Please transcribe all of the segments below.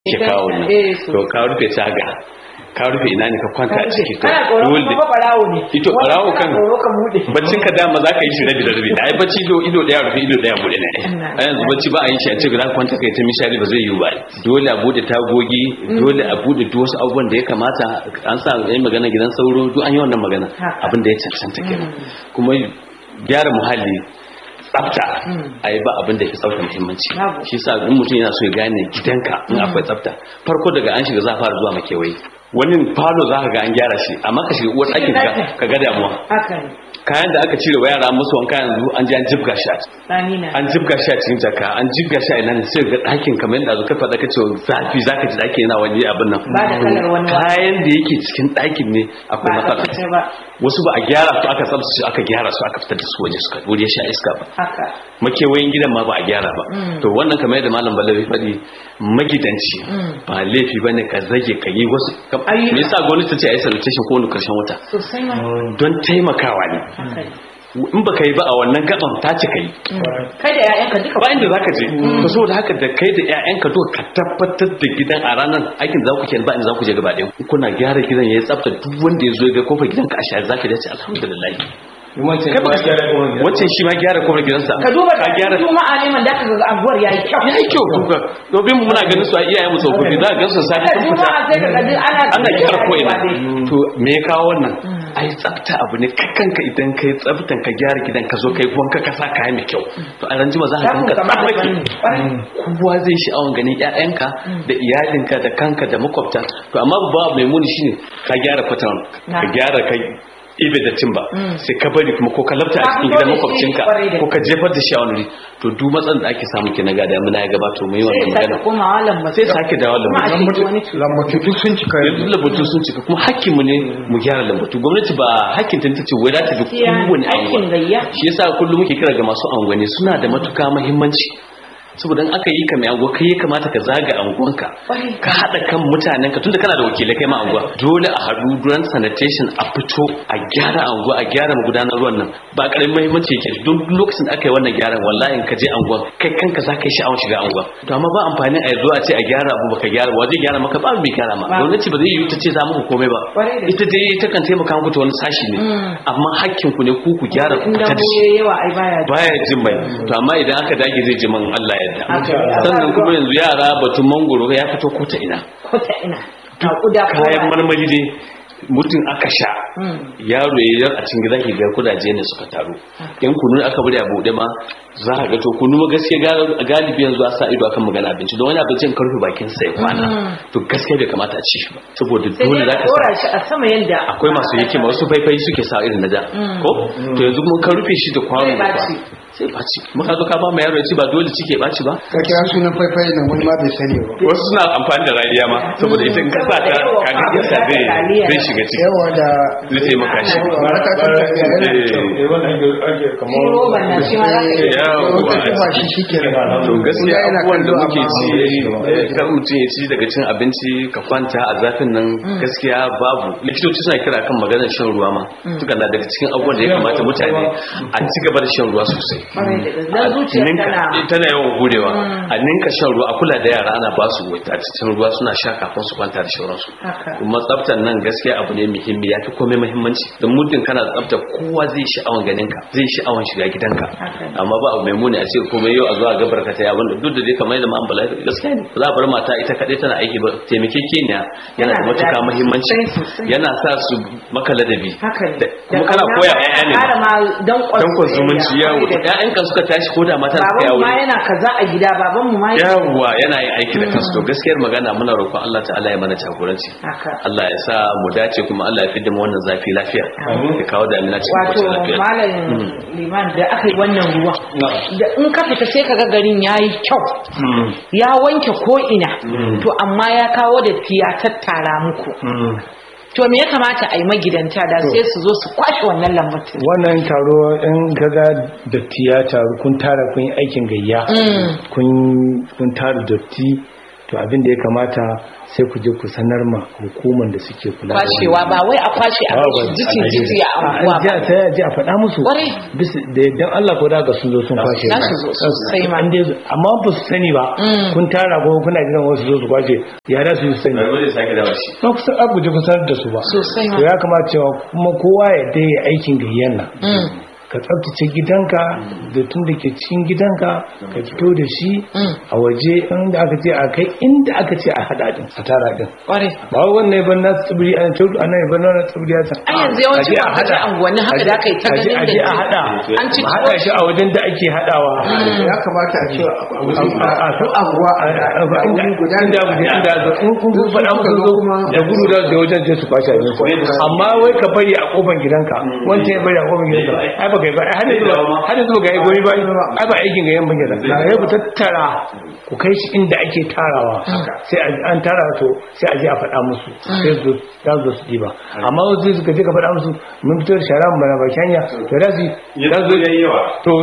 ke kawo nan Eh, so. to ka rufe taga ka rufe ina ne ka kwanta a ciki to kana tsoron dole kuma barawo ne ito barawo kan Kana tsoro ka bude baccin ka dama za ka yi shi rabi da rabi ai bacci ido ido daya rufe ido daya bude ne Ina. a yanzu bacci ba a yi shi a ce za ka kwanta kai ta mishari ba zai yi ba dole a bude tagogi dole a bude duk wasu abubuwan da ya kamata an sa yayin magana gidan sauro duk an yi wannan magana Haka. abin da ya cancanta kenan kuma gyara muhalli tsafta a yi ba abin da ya tsafta muhimmanci Babu. shi sa in mutum yana so ya gane gidanka in akwai tsafta farko daga an shiga za a fara zuwa makewayi wani falo za ka ga an gyara shi amma ka shiga uwar ɗakin ka ɗakin. ka ga damuwa haka ne kayan da aka cire wa yara musu wanka yanzu an ji an jibga shi a ciki. tsani na an jibga shi a cikin jaka an jibga shi a ina ne sai ga ɗakin kamar yadda zuka faɗa ka ce zafi za ka ji ɗakin yana wani abin nan Ba da kalar wani wa- kayan da yake cikin ɗakin ne akwai ba a matsala tsaftace ba wasu ba a gyara su aka tsabtace su aka gyara su aka fitar da su waje suka wuri ya sha iska ba haka makewayin gidan ma ba a gyara ba to wannan kamar yadda malam balawi faɗi magidanci ba laifi ba ne ka zage ka yi wasu ka- Ayyuka. me yasa gwamnati ta ce a yi sanitation ko wani karshen wata sosai ma don taimakawa ne haka ne in baka yi ba a wannan gaban ta ci kai kai da 'ya'yanka duka ba inda zaka je to saboda haka da kai da ƴaƴanka to ka tabbatar da gidan a ranar aikin za ku ke ba inda za ku je gaba ɗaya kuna gyara gidan yayi tsafta duk wanda ya zo ya ga kofar gidanka a share zaka dace alhamdulillah wancan kai ba wancan shi ma gyara kofar gidansa ka duba ka da gyara juma'a ne man da ka ga abuwar yayi kyau ya yi kyau duka domin mu muna ganin su a iyayen mu tsofaffi za ka gan su safi Kada sun fita juma'a sai ka ga duk ana ana gyara ko ina dai. to me ya kawo wannan ai tsafta abu ne kai kanka idan kai tsaftan ka gyara gidan ka zo kai wanka ka sa kaya mai kyau to a ranjima za ka Za ku ganka kama da tsafake fanni. Ƙwarai. kowa zai sha'awan ganin ƴaƴanka da iyalinka da kanka da makwabta to amma ba mai muni shine ka gyara kwatan ka Na. gyara ka ibe da timba sai ka bari kuma ko ka lafta a Ka cikin fito gidan da shi makwabcinka kwarai da ko ka jefar da shi a wani wuri to duk matsalar da ake samu ke na gada muna ya gabato mu yi sai wannan ya sake magana komawa lambatu sai sake dawo kuma a lambatu ce wani cuta lambatu duk sun cika yanzu lambatu sun cika kuma hakkinmu ne mu gyara lambatu gwamnati ba hakkin ta ce wai za ta bi Gaskiya, kowane aikin anguwa gayya. shi yasa kullum muke kira ga masu angwani suna da matuka muhimmanci saboda in aka yi ka mai anguwa kai ya kamata ka zaga anguwanka Kwarai. ka haɗa kan mutanenka tunda kana da wakilai kai ma anguwa dole a haɗu duran sanitation a fito a gyara anguwa a gyara magudanar ruwan nan ba ƙaramin muhimmanci yake don duk lokacin da aka yi wannan gyaran wallahi in ka je anguwa kai kanka za ka yi sha'awar shiga anguwa to amma ba amfani a yanzu a ce a gyara abu baka gyara wa zai gyara maka ba mai gyara ma Ba. gwamnati ba zai yi ta ce za muku komai ba Kwarai da ita dai ta kan taimaka muku ta wani sashi ne amma hakkin ku ne ku ku gyara ku in fita da dambo shi yayi yawa ai baya ji. baya jin mai to amma idan aka dage zai ji man Allah yadda Haka ne. sannan kuma yanzu yara batun mangoro ya fito ko ta ina ko ta ina a kuda ko kayan ba. marmari dai mutum aka sha Mm. yaro ya yar a cikin gida ke ga kudaje ne suka taru in kunu aka bari a buɗe ma za ka ga to kunu ma gaskiya ga- galibi yanzu a sa ido akan magana abinci don wani abincin karfe bakin sa ya kwana to gaskiya bai kamata a ci shi ba saboda sai dole dai za ka ka sa dora shi a sama yanda akwai masu hikima wasu faifai suke sa irin na da ko to yanzu mun ka rufe shi da kwano Zai da ɓaci. kwano sai baci muka zo ka ba mu yaro ya ci ba dole cike baci ba ka kira sunan faifai nan wani ma bai sani ba wasu suna amfani da rariya ma saboda ita in ka sa ta kaga iska zai zai shiga ciki yawa da zai taimaka shi baraka kan tafiya yana da kyau Eh, Shi roban nan shi ma za ka iya yawa. wata tufa shi shi ke to gaskiya yana abubuwan da kallo muke amma ci ba shi ba. eh, kar mutum ya ci daga cin abinci ka kwanta a zafin nan gaskiya babu likitoci suna kira kan maganar shan ruwa ma suka na daga cikin abubuwan da ya kamata mutane a ci gaba da shan ruwa sosai Kwarai da gaske. Dan zuciya ninka tana tana yawan gudewa a ninka shan ruwa a kula da yara ana ba su cikin ruwa suna sha kafin su kwanta da shauransu Haka. kuma tsaftar nan gaskiya abu ne muhimmi ya fi komai muhimmanci don muddin kana da tsafta kowa zai sha'awan ganin ka zai sha'awan shiga gidanka Haka. amma ba abu mai muni a ce komai yau a zuwa gabar ka ta yawon duk da dai kamar yadda ma'an bala gaskiya ne za a bar mata ita kaɗai tana aiki ba taimakekeniya yana da Yana da matuka daɗi. muhimmanci Sosai, sosai. yana sa su maka ladabi haka ne Da- kuma kana ƙauna koya ma ƴaƴa ne ƙara ma danƙon dankon zumunci soyayya. yawo Kwarai da gaske. ƴaƴanka suka tashi ko da mata suka baban yawo ma yana kaza a gida baban mu ma yana yawwa yana yin aiki da kansu to gaskiyar magana muna roƙon Allah ta'ala ya mana jagoranci haka Allah ya sa mu dace kuma Allah ya fidda mu wannan zafi lafiya ya kawo damina cikin wato kwanciyar lafiya malam liman da aka yi wannan ruwa da in ka fita sai ka ga garin yayi kyau ya wanke ko ina to amma ya kawo da ya tattara muku to me ya kamata a yi magidanta da sai su zo su kwashe wannan lambatin wannan taro in gaga datti ya taru kun tara kun yi aikin gayya kun kun tara datti to abin da ya kamata sai ku je ku sanar ma hukumar da suke kula da kwashewa ba wai a kwashe a bashi jikin jiki a anguwa ba a ta ji a faɗa musu Ƙwarai. bisa da dan Allah ko da ga sun zo sun kwashe Za su zo sosai ma. An dai zo- amma ba su sani ba kun tara ko kuna jiran wasu zo su kwashe ya da su yi sani bari wani sake dawo shi ba ku san abu je ku sanar da su ba Sosai ma. to ya kamata cewa kuma kowa ya dai aikin gayyan nan Mm. ka tsabtace gidanka da tun da ke cikin gidanka ka fito da shi Mm. a waje inda aka ce a kai inda aka ce a hada din a tara din Ƙwarai. ba wai wannan ya bar na tsibiri a can ana ya bar na tsibiri a can Ai, yanzu yawancin A je a kwamfuta hada. unguwanni haka A je- da aka yi ta a je- ganin a je a da- hada An ci a hada shi a wajen da ake hadawa ya kamata a ce a a- a- duk anguwa a a wuri guda inda ne inda inda zo in kun kun faɗa musu zo da gudu da da wajen je su kwashe abin ku amma wai ka bari a kofar gidanka wancan ya bari a kofar gidanka ai ba kai ba ai har yanzu har yanzu ba ga goyi ba ai ba aikin ga yan bangida na ya ku tattara ku kai shi inda ake tarawa sai a- an tara to sai a je a faɗa musu sai su za su zo su diba amma wasu suka je ka faɗa musu mun fito da shara mana baki hanya to da su za su yawa to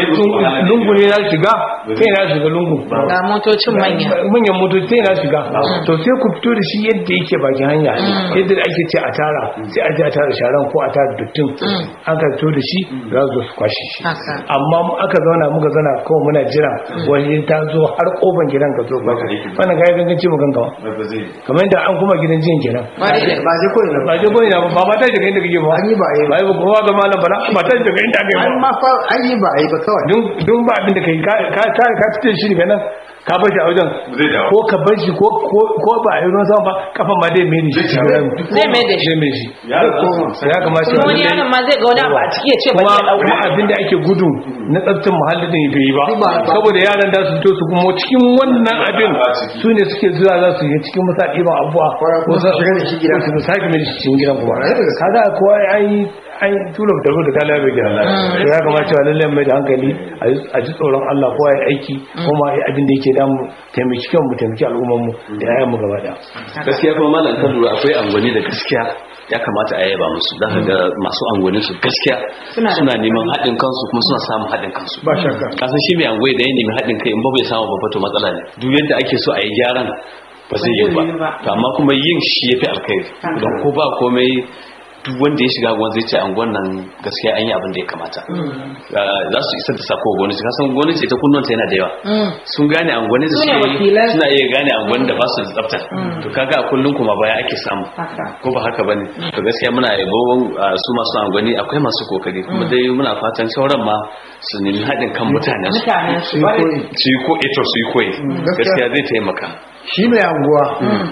lungu ne za su shiga sai na shiga lungu Ga motocin manya. manyan motoci sai na shiga to sai ku fito da shi yadda yake bakin hanya yadda ake ce a tara sai a je a tara sharan ko a tara duttin an ka fito da shi za su zo su kwashe shi Haka. amma mu aka zauna muka zauna kawai muna jira wani ta zo har kofar gidan ka zo kwashe wannan ga ganganci mu gangawa ba zai kamar yadda an kuma gidan jiyan kenan Ƙwarai da ba je koyi ba ba je goyi na ba ba ma ta shiga inda kake ba An yi ba a yi ba. ba yi ba kowa ga malam bala ba ta shiga inda aka yi an ba ma fa an yi ba a yi ba kawai dun dun ba abin da kai ka ka ka ka fice shi daga nan ka bar shi a wajen Zai dawo. ko ka bar shi ko ko ko ba a yi ruwan sama ba kafan ma dai mai ne shi Zai dawo. Zai mai da shi. zai mai shi Ya koma. ya kamata Kuma wani yaron ma zai ga wani abu a ciki ya ce ba kuma zai kuma ɗauka. abin da ake gudu na tsaftin muhalli din bai yi ba Ba- ba- saboda yaran da su fito su kuma cikin wannan abin Ba ciki. su ne suke zuwa za su yi cikin musa ɗiban abubuwa Ko su shiga da shi gida. ko su sake mai da shi cikin gidan kuma Kwarai da gaske. kaga kowa an yi an yi tula da da kala bai gina to ya kamata cewa lallai mai da hankali a ji- a ji tsoron Allah kowa ya aiki kuma ya abin da yake damu taimaki kanmu mu taimaki al'ummar mu da yayan mu gaba daya gaskiya kuma malam kan lura akwai angwani da gaskiya ya kamata a yaba musu za ka ga masu angwani su gaskiya Suna da- suna neman haɗin kansu kuma suna samun haɗin kansu ba shakka kasan shi mai angwai da ya nemi haɗin kai in ba bai samu babba to matsala ne duk yadda ake so a yi gyaran ba zai yi ba yi ba. to amma kuma yin shi ya fi alkhairi don ko ba komai duk wanda ya shiga gwan zai ce angon nan gaskiya an yi abin da ya kamata Ah, za su isar da sako gwamnati kasan gwamnati ita kunnuwanta yana da yawa Mm. sun gane angwani da Su ne suke yi, wakilan. suna iya gane angwani da ba su da tsafta to kaga a kullum kuma baya ake samu Haka. ko ba haka bane to gaskiya muna yabo ah, su masu angwani akwai masu kokari kuma dai muna fatan sauran ma su nemi haɗin kan mutanen su Mutanen su. Su yi koyi. su yi ko ito su yi koyi gaskiya. gaskiya zai taimaka shi mai anguwa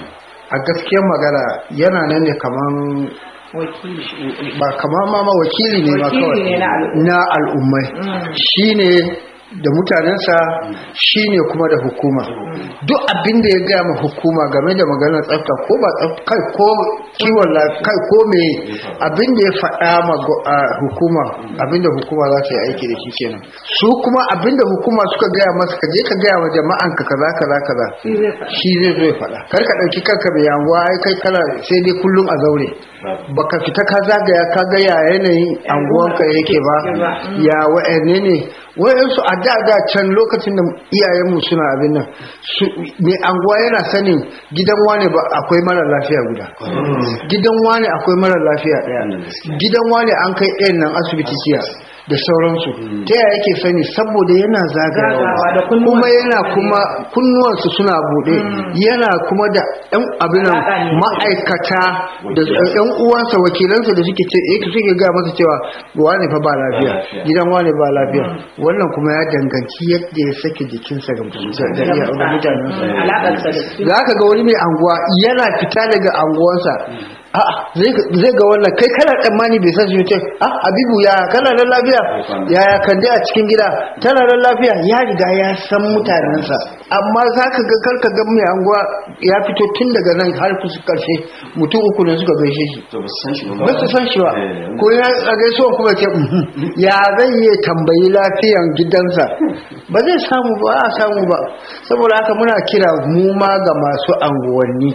a gaskiyar magana yana nan ne kaman Wakili. ba kamar ma ma wakili ne ma Wakili kawai ne na al'umma. na al'ummai shine da mutanensa shine kuma da hukuma duk abin da ya gaya ma hukuma game da maganar tsafta ko ba tsafta kai ko kiwon lafiya kai ko me abin da ya faɗa ma go- a hukuma abin da hukuma za ta yi aiki da shi kenan su kuma abin da hukuma suka gaya masa ka je ka gaya wa jama'an ka kaza kaza kaza shi zai zo ya faɗa kar ka ɗauki kanka mai yanguwa ai kai kana sai dai kullum a zaure baka fita ka zagaya ka ga ya yanayin anguwanka yake ba ya wa'anne ne wayansu a da da can lokacin da iyayenmu suna abin nan su mai anguwa yana sanin gidan wane ba akwai mara lafiya guda gidan wane akwai mara lafiya daya gidan wane an kai ɗayan nan asibiti jiya da sauransu ta yaya yake sani saboda yana Zagawa da zagayawa kunnuwan kuma yana kuma kunnuwansu suna buɗe yana kuma da ɗan abin nan Alaƙa ne. ma'aikata da ɗan uwansa wakilansa da suke ce eh suke ga masa cewa wane fa ba lafiya gidan wane ba lafiya wannan kuma ya danganci yadda ya sake jikinsa ga da iya- ga mutanensa Alaƙarsa da su. za ka ga wani mai anguwa yana fita daga anguwansa a'a zai ga- zai ga wannan kai kana tsammani bai san shi ce ah habibu ya kana da lafiya ya ya kande a cikin gida tana da lafiya ya riga ya san mutanensa amma za ka ga karka ga mai anguwa ya fito tun daga nan har kusa karshe mutum uku ne suka gaishe shi to ba su san shi ba ba su san shi ba Eh, ko ya a gaisuwa kuma ce "Mhm." ya zai iya tambayi lafiyan gidansa ba zai samu ba a samu ba saboda haka muna kira mu ma ga masu anguwanni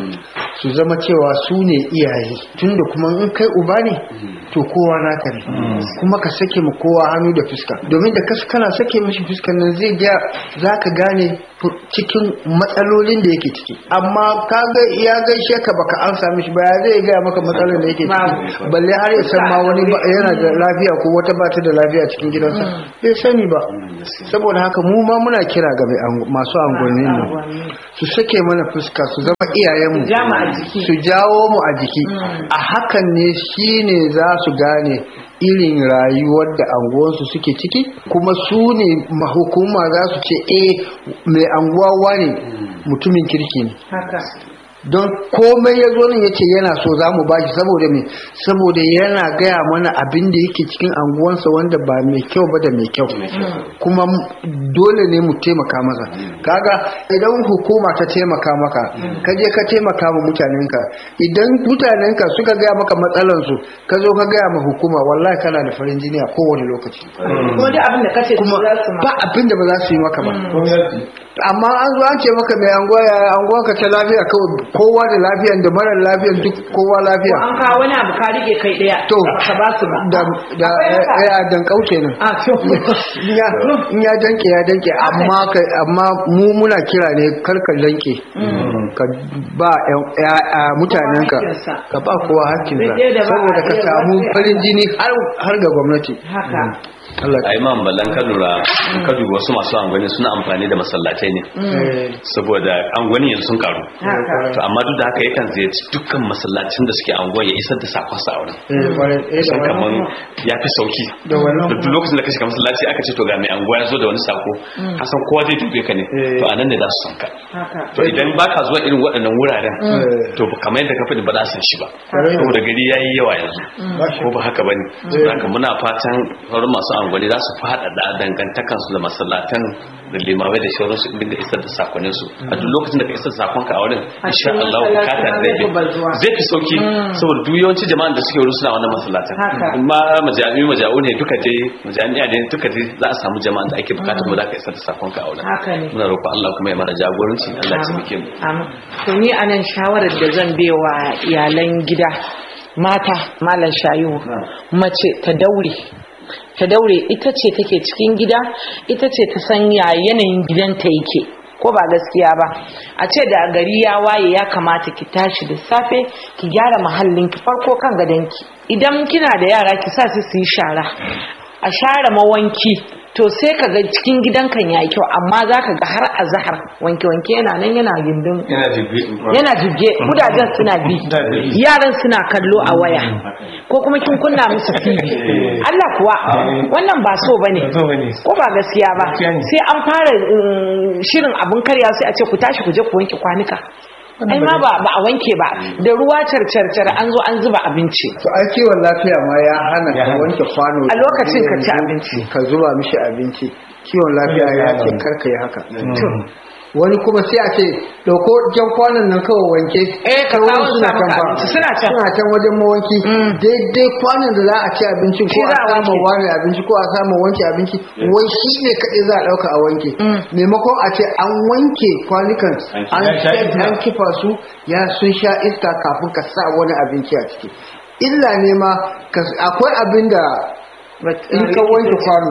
su zama cewa su ne iyaye tunda kuma in kai uba ne to kowa naka ne kuma ka sake mu kowa hannu da fuska domin da kas kana sake mishi fuskan nan zai ga za ka gane cikin matsalolin da yake ciki amma ka ga ya gaishe ka baka an sami shi ba ya zai gaya maka matsalolin da yake ciki balle har ya san ma wani ba- yana da lafiya ko wata ba ta da lafiya cikin gidansa bai sani ba saboda haka mu ma muna kira ga mai angu- masu angonin nan su sake mana fuska su zama iyayenmu ja mu a jiki. su jawo mu a jiki a hakan ne shine za su gane irin rayuwar da anguwansu suke ciki kuma su ne mahukuma za su ce eh mai anguwa wane mutumin kirki ne haka don komai ya zo nan ya ce yana so za mu bashi saboda me saboda yana gaya mana abin da yake cikin anguwansa wanda ba mai kyau ba da mai kyau kuma m- dole ne mu taimaka masa kaga idan hukuma ta taimaka maka ka je ka taimaka ma mutanenka idan mutanenka suka gaya maka matsalansu ka zo ka gaya ma hukuma wallahi kana da farin jini a kowane lokaci kuma duk abin da kace kuma za su ma ba abin da ba za su yi maka ba amma an zo an ce maka mai anguwa ya anguwa ka ta lafiya kawai kowa da lafiyan da marar lafiyan duk kowa lafiya an kawo wani abu ka rike kai daya to ka ba su ba da da ya dan kauce nan a to in ya in ya danke ya danke amma ka amma mu muna kira ne kar ka danke ka ba ƴan- ƴa- ƴa- mutanenka hakkinsa. ka ba kowa hakkinsa Duk da ba saboda a ka iya samu ba sai- farin jini har har ga gwamnati haka Allah a imam ballan ka lura ka duba wasu masu angwani suna amfani da masallatai ne eh, saboda angwani yanzu sun karu haka to amma duk da haka yakan ziyarci dukkan masallacin da suke anguwa ya isar da sakonsa a wurin eh, kwarai, eh, da san wannan kaman ya fi sauki Da wannan duk lokacin da ka shiga masallaci aka ce to ga mai anguwa ya zo da wani sako hasan kowa zai dube ka ne Eh. to anan ne za su san ka haka to idan baka zuwa irin waɗannan wuraren Eh. to kamar yadda ka faɗi ba za su san shi ba Kwarai. saboda gari yayi yawa yanzu Ba shi. ko ba haka bane saboda haka muna fatan sauran masu angwani za su faɗaɗa dangantakansu da masallatan da limamai da shauransu in dinga isar da sakonin su a duk lokacin da ka isar da sakonka a wurin A insha cikin Allah masallacin bukata ma zai zai fi bazuwa. bi zai fi sauki saboda duk yawanci jama'an da suke wurin suna wannan masallatan Haka. ma majami'u maja'u ne duka je majami'a ne duka je za a samu jama'an da ake bukatar mu za ka isar da sakonka a wurin Haka ne. muna roƙon Allah kuma ya mana jagoranci Allah ya taimake mu Amin. To ni anan shawarar da zan bewa iyalan gida mata malam shayu mace ta daure ta daure ita ce take cikin gida ita ce ta san ya yanayin gidanta yake ko ba gaskiya ba a ce da gari ya waye ya kamata ki tashi da safe ki gyara mahallin ki farko kan gadonki idan kina da yara ki sa su su yi shara a share mawanki to sai ka ga cikin gidan kan yayi kyau amma za ka ga har azhar wanke wanke yana nan yana gindin yana jibbi yana jibge kudajen suna bi yaran suna kallo a waya ko kuma kin kunna musu TV Allah kuwa wannan ba so bane Ba so bane. ko ba gaskiya ba Gaskiya ne. sai an fara mm, shirin abun karya sai a ce ku tashi ku je ku wanke kwanuka ai ma ba ba a wanke ba da ruwa carcarcar an zo an zuba abinci to ai kiwon lafiya ma ya hana Ya ka hana. wanke kwano A lokacin ka ci yanzu abinci. ka zuba mishi abinci kiwon lafiya ya ce karka yi haka wani kuma sai a ce dauko jan kwanon nan kawai wanke Eh, ka Sauran kawo suna su can maka fa abinci, suna can. suna can wajen mawanki daidai kwanon da za a ci abinci ko Shi a za a samu wanke. wani abinci ko a samu wanke abinci wai shi ne kaɗai za a ɗauka a wanke maimakon a ce an wanke kwanukan an Ya sha set- iska. an kifa su ya sun sha iska kafin ka sa wani abinci a ciki illa ne ma ka- akwai abin da in ka wanke kwano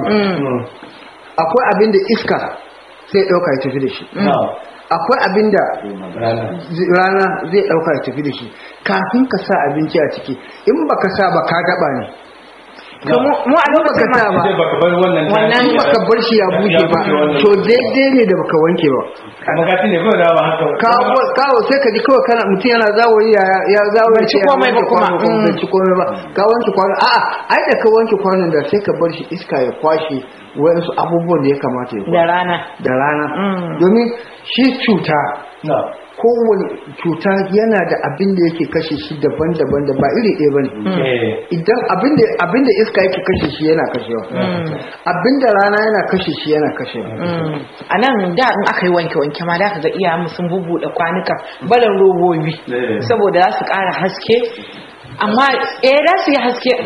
akwai abin da iska sai ɗauka ya tafi da shi akwai abin da zi- rana zai ɗauka ya tafi da shi kafin ka sa abinci a ciki in baka sa ba ka gaba ne to mu mu a lokacin baka sa ba sai baka bar wannan Wannan- in baka bar shi ya bushe ba to daidai ne da baka wanke ba magatin ne kawai dawa haka kawo kawo sai ka ji kawai kana mutum yana zawoyi ya ya zawoyi Bai ci ya komai ba wanke kuma. kwano kuma bai Mm. ci komai ba ka wanke kwano a'a ai da ka wanke kwanon da sai ka bar shi iska ya kwashe wayansu abubuwan da ya kamata ya da kwashe rana da rana Mm. domin shi cuta na kowane cuta yana da abin da yake kashe shi daban-daban da ba iri ɗaya bane eh idan abin da abin da iska yake kashe shi yana kashewa abin da rana yana kashe shi yana kashewa a nan da in aka yi wanke-wanke ma da ka ga iyayenmu sun bubuɗe kwanuka balan robobi Eh. saboda za su ƙara haske amma eh za su yi haske mm,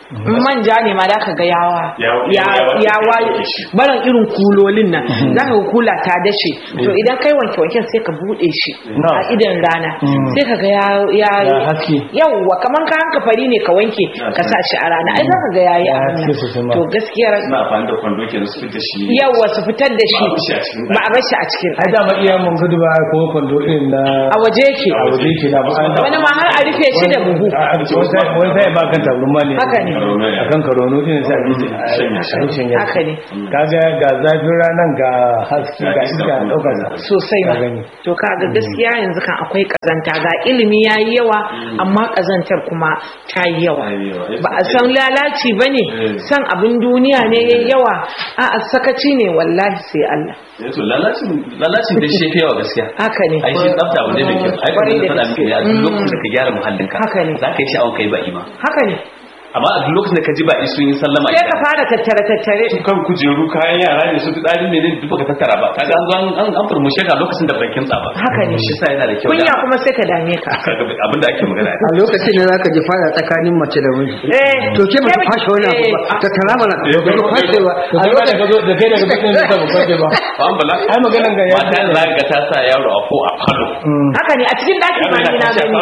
in manja ne ma da ka ga yawa Ya- ya ya- ya waye ya shi. barin irin kulolin nan za ka ga kula ta dashe to idan kai wanke wanken sai ka bude shi Na. a idan rana sai ka ga ya ya Ya haske. yawwa kaman ka hanka fari ne ka wanke ka sa shi a rana ai za ka ga yayi Ya a haske sosai ma. to gaskiyar suna amfani da kwando ke su fita shi yawwa su fitar da shi Ba a bar shi a cikin ba a bar shi a cikin ai dama iya mun gudu ba ko kwando irin na a waje yake a waje ke da ba an wani ma har a rufe shi da buhu wani sai ba kan tabarma ne Haka ne. a kan karono din sai a ji a Shanya shi. yi shanya haka ne kaga ga zafin ranan ga haske ga iska a ɗaukar sa sosai Ka ma gani. to kaga gaskiya yanzu kan akwai kazanta ga ilimi yayi yawa amma kazantar kuma ta yi yawa Ta yi yawa. ba a san lalaci bane Mm. san abin duniya ne yayi yawa a a sakaci ne wallahi sai Allah Eh, to lalacin lalacin da shi fi yawa gaskiya haka ne ai shi tsafta abu ne mai kyau ai Kwarai kuma da faɗa miki ne a duk lokacin da ka gyara muhallinka Haka ne. za ka yi sha'awar kai ba'i ma haka ne amma a duk lokacin da ka ji ba'i sun yi sallama sai ka fara tattare tattare kan kujeru kayan yara ne su fitsari ne ne duk baka tattara ba kaga an zo an an an furmushe ka lokacin da bakin tsaba Haka ne. shi sa yana da kyau kunya da kuma sai ka dame ka abinda ake magana a lokacin da zaka ji fara tsakanin mace da miji eh to ke ba ta fashe wani abu ba ta tara mana ba ta fashe ba to kai ba da ka zo da kai daga cikin da ba kwaje ba ba an bala ai maganan ga ya mata za ka ta sa yaro a ko a falo haka ne a cikin daki ma ni na gani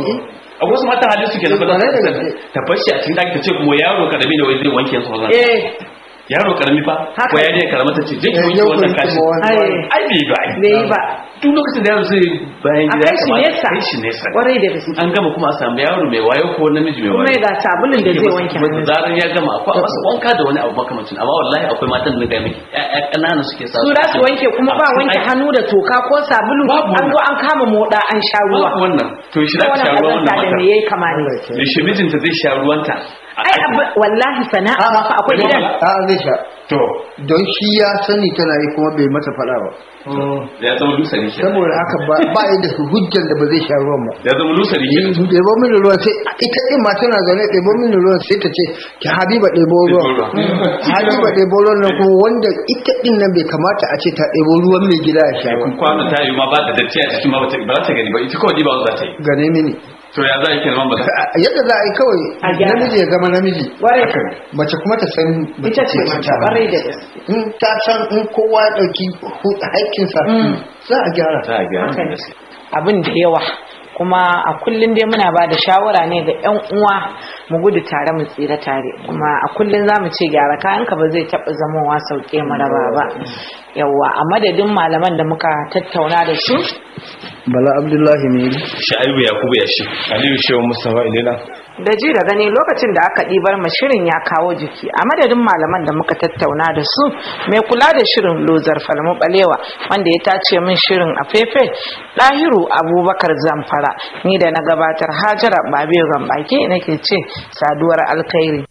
a wasu mata halin suke da ba za Kwarai da ta gaske. ta bashi a cikin daki ta ce kuma yaro karami ne wai zai wanke su wannan eh yaro karami fa Haka. ko ya ne karama ta ce je ki Eh, wanke yau wannan kun kashi kuma wani- ai ai bai ba ai bai yi ba duk lokacin da yaro zai bayan a gida kai ya shi kamata nesa kai shi nesa kwarai da gaske an gama kuma a samu yaro mai wayo ko namiji mai kuma wayo ga sabulun da zai wanke Kuma hannu da zarar ya gama akwai a masa wanka da wani abu makamancin amma wallahi akwai matan da ga miki ƴaƴa ƙanana suke sa su za su wanke kuma ba wanke hannu da toka ko sabulu Babu an zo an kama moda an sha ruwa babu wannan to shi da ta sha ruwan wannan wannan kazanta da mata me yayi kama ne da shi mijinta zai sha ruwanta ai abu- wallahi sana'a ma fa akwai gidan a zai sha to don shi ya sani tana yi kuma bai mata faɗa ba ya zama lusari ke saboda haka ba ba yi da su hujjan da ba zai sha ruwan ba ya zama lusari ke ɗebo mini ruwan sai ita ɗin ma tana zaune ɗebo mini ruwan sai ta ce ki habiba ɗebo ruwan habiba ɗebo ruwan nan kuma wanda ita ɗin nan bai kamata a ce ta ɗebo ruwan mai gida ya sha ba kun kwano ta yi ma ba da datti a cikin ma ba ta- ba za ta gani ba ita kawai ɗiba za ta yi gane mini to ya za a yi kenan ba za yadda za a yi kawai A gyara. namiji ya zama namiji Warai. mace kuma ta san ita ce mace kwarai da gaske in ta san in kowa ya ɗauki hu- haƙƙinsa za a gyara ta gyara Haka ne. gaske abin da yawa kuma a kullum dai muna ba da shawara ne ga 'yan uwa mu gudu tare mu tsira tare kuma a kullum za mu ce gyara kayanka ba zai taɓa zamowa sauke mu raba ba yawa a madadin malaman da muka tattauna da su bala abdullahi ne sha'ibu yakubu ya shi aliyu shehu mustafa ilena da ji da gani lokacin da aka ɗibar ma shirin ya kawo jiki a madadin malaman da muka tattauna da su mai kula da shirin lozar falmu balewa wanda ya tace min shirin a fefe ɗahiru abubakar zamfara ni da na gabatar hajara babe gambaki nake ce saduwar alkhairi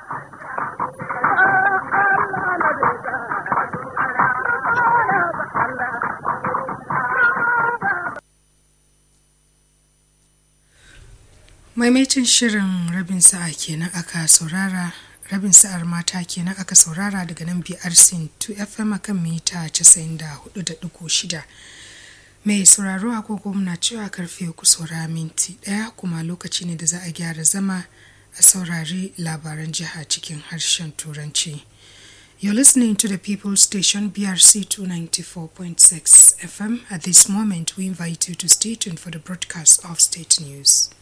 maimaitin shirin rabin sa'a kenan aka saurara rabin sa'ar mata kenan aka saurara daga nan brc 2 fm akan mita 94.6 mai sauraro agogo muna cewa karfe uku saura minti daya kuma lokaci ne da za a gyara zama a saurari labaran jiha cikin harshen turanci You're listening to the People Station BRC 294.6 FM. At this moment, we invite you to stay tuned for the broadcast of state news.